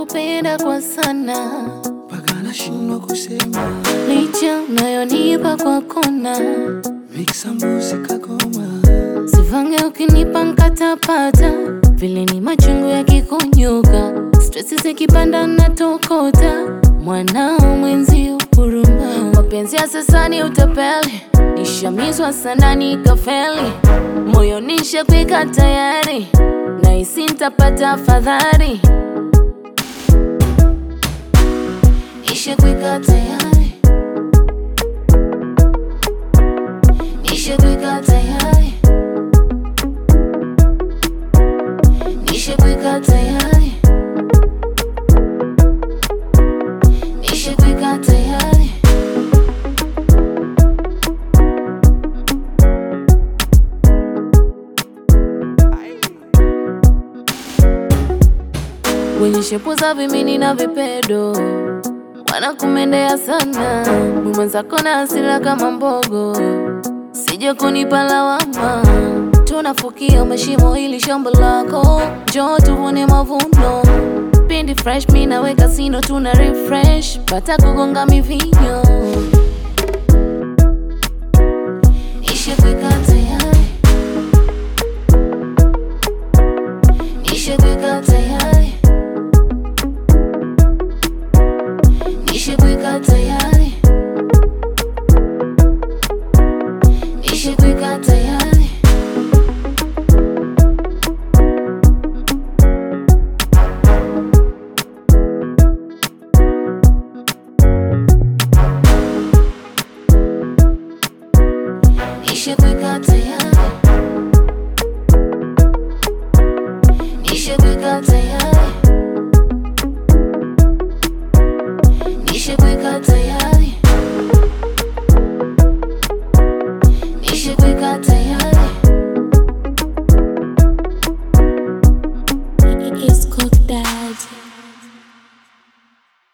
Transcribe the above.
nakupenda kwa sana, mpaka nashindwa kusema. licha unayonipa kwa kona, Mixa mbuzi kagoma, sivange ukinipa nkatapata, vile ni machungu yakikunyuka, stresi zikipanda natokota, mwanao mwenzi huruma, mapenzi ya sasa ni utapeli, nishamizwa sana nikafeli, moyo nishakwika tayari, nahisi nitapata afadhali, nishakwika tayari nishakwika tayari, nishakwika tayari, nishakwika tayari. Wenye shepu za vimini na vipedo wanakumendea sana, mwenzako na hasira kama mbogo sije kunipa lawama, tunafukia mashimo ili shamba lako, njoo tuvune mavuno. Pindi fresh mi naweka sino, tuna refresh, pata kugonga mivinyo. Nishakweka tayari, nishakweka tayari, nishakweka tayari, nishakweka tayari. Nishakweka tayari, nishakweka tayari, nishakweka tayari, nishakweka tayari.